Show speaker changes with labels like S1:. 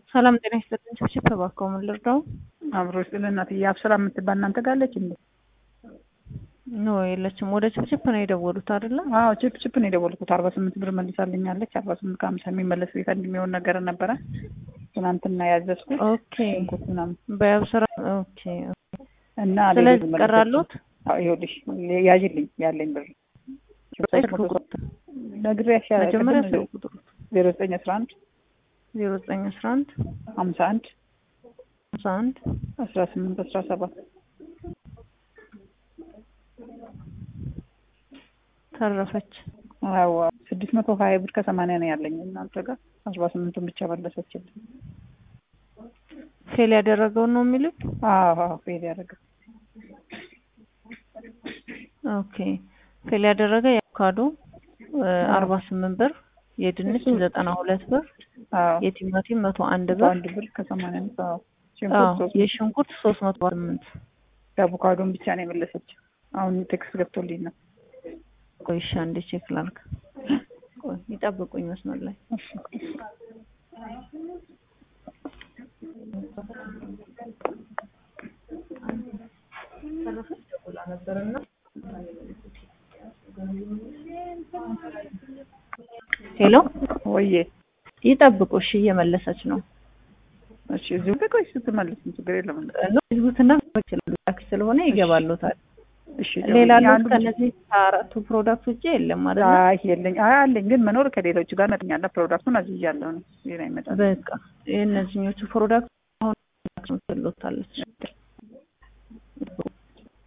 S1: ሰላም ጤና ይስጥልኝ። ችፕ እባክዎ ምን ልርዳው?
S2: አብሮ ስለ እናትዬ አብስራ የምትባል እናንተ ጋር አለች እንዴ?
S1: ኖ የለችም። ወደ ችፕ ነው የደወሉት አይደለ?
S2: አዎ ቺፕ ቺፕ ነው የደወልኩት። አርባ ስምንት ብር መልሳልኛለች። አርባ ስምንት ከሀምሳ የሚመለስ ቤት የሚሆን ነገር ነበረ ትናንትና ያዘዝኩት
S1: ኦኬ
S2: ሽንኩርት ምናምን
S1: በአብስራ ኦኬ።
S2: እና
S1: ስለዚህ ቀራሉት
S2: ይኸውልሽ ያዥልኝ ያለኝ ብር ነግሬሽ
S1: መጀመሪያ ስልክ ቁጥሩ
S2: ዜሮ ዘጠኝ አስራ አንድ
S1: ዜሮ ዘጠኝ አስራ አንድ
S2: ሀምሳ አንድ
S1: አስራ አንድ
S2: አስራ ስምንት አስራ ሰባት
S1: ተረፈች።
S2: አዎ ስድስት መቶ ሀያ ብር ከሰማንያ ነው ያለኝ እናንተ ጋር አርባ ስምንቱን ብቻ መለሰችልኝ።
S1: ፌል ያደረገውን ነው የሚሉት?
S2: አዎ አዎ ፌል ያደረገው
S1: ኦኬ ፌል ያደረገ የአቮካዶ አርባ ስምንት ብር፣ የድንች ዘጠና ሁለት ብር፣
S2: አዎ
S1: የቲማቲም መቶ አንድ ብር፣
S2: አንድ ብር ከሰማንያ አምስት አዎ
S1: አዎ
S2: ሽንኩርት ሶስት
S1: የሽንኩርት ሶስት መቶ ስምንት
S2: የአቮካዶን ብቻ ነው የመለሰችው። አሁን ቴክስት ገብቶልኝ ነው።
S1: ቆይ እሺ አንዴ ቼክ ላድርግ። ቆይ ይጠብቁኝ መስመር ላይ
S2: እሺ
S1: ሄሎ
S2: ወይዬ
S1: ይጠብቁ። እሺ እየመለሰች ነው።
S2: እሺ እዚሁ ጋር ቆይ ስትመልስ ችግር የለም።
S1: ህዝቡትና ይችላሉ ታክሲ ስለሆነ ይገባሉታል።
S2: እሺ
S1: ሌላ
S2: ደውልልኝ።
S1: ሉት
S2: አንዱ
S1: ከነዚህ ከአራቱ ፕሮዳክት ውጭ የለም አይደል?
S2: አይ የለኝ አይ አለኝ ግን መኖር ከሌሎቹ ጋር ነጥኛለ ፕሮዳክቱን አዝዣለሁ ነው ሌላ ይመጣል።
S1: በቃ የእነዚህኞቹ ፕሮዳክት አሁን ትሎታለች።